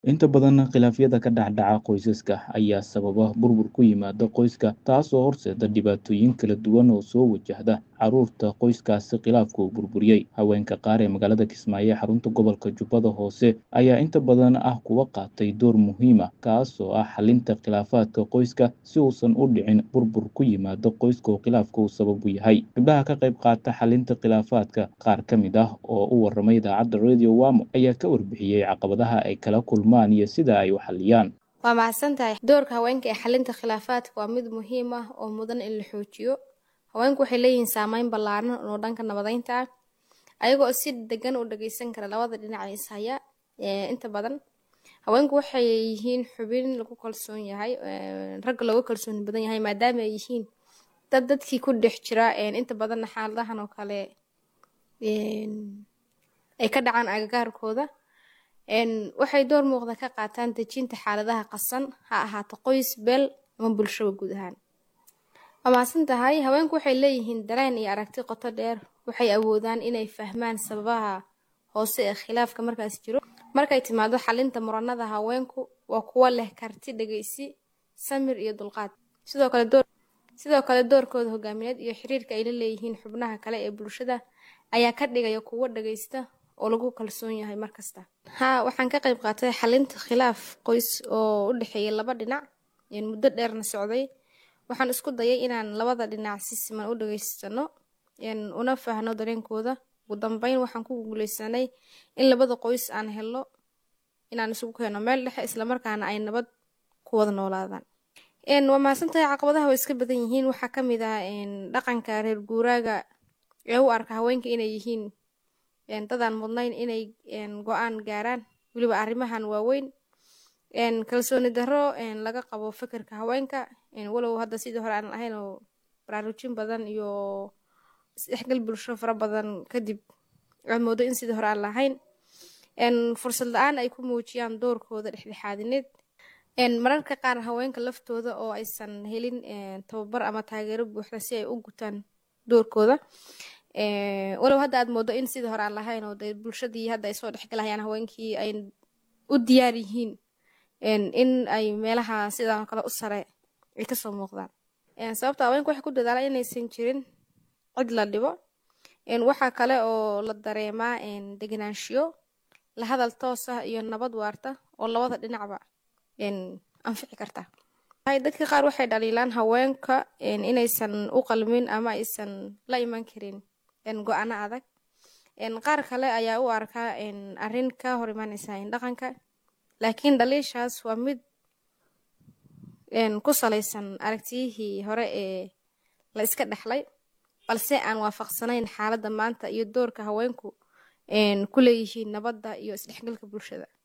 Inta badan khilaafyada ka dhexdhaca qoysaska ayaa sababa burbur ku yimaada qoyska, taasoo horseeda dhibaatooyin kala duwan oo soo wajahda carruurta qoyskaasi khilaafku burburiyey. Haweenka qaar ee magaalada Kismaayo ee xarunta gobolka Jubbada Hoose ayaa inta badan ah kuwa qaatay door muhiim ah, kaasoo ah xallinta khilaafaadka qoyska si uusan u dhicin burbur ku yimaada qoyska oo khilaafku sabab u yahay. Gabdhaha ka qayb qaata xallinta khilaafaadka, qaar ka mid ah oo u warramay idaacadda Radio Wamo, ayaa ka warbixiyey caqabadaha ay kala kulmaan iyo sida ay u xalliyaan. waa mahadsantahay doorka haweenka ee xalinta khilaafaadka waa mid muhiim ah oo mudan in la xoojiyo haweenku waxay leeyihiin saameyn ballaaran oo dhanka nabadeynta ah ayagoo si degan u dhageysan kara labada dhinac ee ishaya inta badan haweenku waxay yihiin xubin lagu kalsoon yahay ragga looga kalsooni badan yahay maadaama ay yihiin dad dadkii ku dhex jira inta badanna xaaladahan oo kale ay ka dhacaan agagaarkooda waxay door muuqda ka qaataan dejinta xaaladaha qasan ha ahaato qoys beel ama bulshaba guud ahaan waa mahadsan tahay haweenku waxay leeyihiin dareen iyo aragti qoto dheer waxay awoodaan inay fahmaan sababaha hoose ee khilaafka markaas jiro markay timaado xalinta muranada haweenku waa kuwo leh karti dhegeysi samir iyo dulqaad sidoo kale door sidoo kale doorkooda hogaamineed iyo xiriirka ay la leeyihiin xubnaha kale ee bulshada ayaa ka dhigaya kuwo dhageysta oo lagu kalsoon yahay markasta haa waxaan ka qayb qaatay xalinta khilaaf qoys oo u dhexeeyay laba dhinac muddo dheerna socday waxaan isku dayay inaan labada dhinac si siman u dhageysano una fahno dareenkooda ugu dambeyn waxaan ku guuleysanay in labada qoys aan helno inaan isugu keeno meel dhexe islamarkaana ay nabad ku wada noolaadaan waa mahadsantahay caqabadaha way iska badan yihiin waxaa ka mid ah dhaqanka reer guuraaga ee u arka haweenka inay yihiin dadaan mudnayn inay go-aan gaaraan weliba arrimahan waaweyn kalsooni darro laga qabo fikirka haweenka walow hadda sidii hore aan lahayn oo baraarujin badan iyo isdhexgal bulsho fara badan kadib aad moodo in sidii hore aan lahayn fursad la-aan ay ku muujiyaan doorkooda dhexdhexaadineed mararka qaar haweenka laftooda oo aysan helin tababar ama taageero buuxda si ay u gutaan doorkooda walow hadda aad moodo in sidii hore aan lahayn oo dee bulshadii hadda ay soo dhexgalahayaan haweenkii ay u diyaar yihiin in ay meelaha sidan kale u sare ay kasoo muuqdaan sababta haweenka waxay ku dadaalaan inaysan jirin cid la dhibo waxaa kale oo la dareemaa degenaanshiyo la hadal toos ah iyo nabad waarta oo labada dhinacba anfici karta dadka qaar waxay dhaliilaan haweenka inaysan u qalmin ama aysan la iman karin go-aano adag qaar kale ayaa u arkaa arrin ka hor imaaneysa dhaqanka laakiin dhaliishaas waa mid ku salaysan aragtiyihii hore ee la iska dhexlay balse aan waafaqsanayn xaaladda maanta iyo doorka haweenku ku leeyihiin nabadda iyo isdhexgalka bulshada